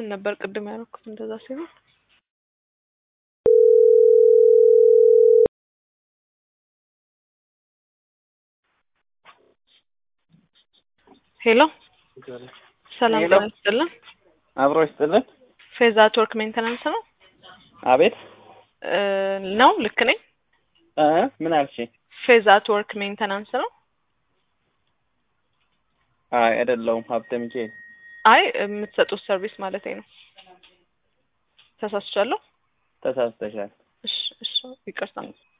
ምን ነበር ቅድም ያደረኩት እንደዛ ሲሆን ሄሎ ሰላም ሄሎ። ጤና ይስጥልን አብሮ ይስጥልን። ፌዛ ቶርክ ሜንተናንስ ነው አቤት እ ነው ልክ ነኝ እ ምን አልሽ? ፌዛ ቶርክ ሜንተናንስ ነው አይ አይደለሁም። ሀብተ ሚካኤል አይ የምትሰጡት ሰርቪስ ማለት ነው ተሳስቻለሁ ተሳስተሻል። እሺ እሺ ይቅርታ